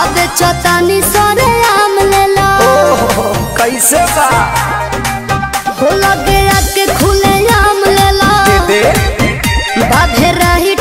बेचतानी सरे आम लेला ओहो कैसे बा हो लगे आके खुले आम लेला दे बाधे रही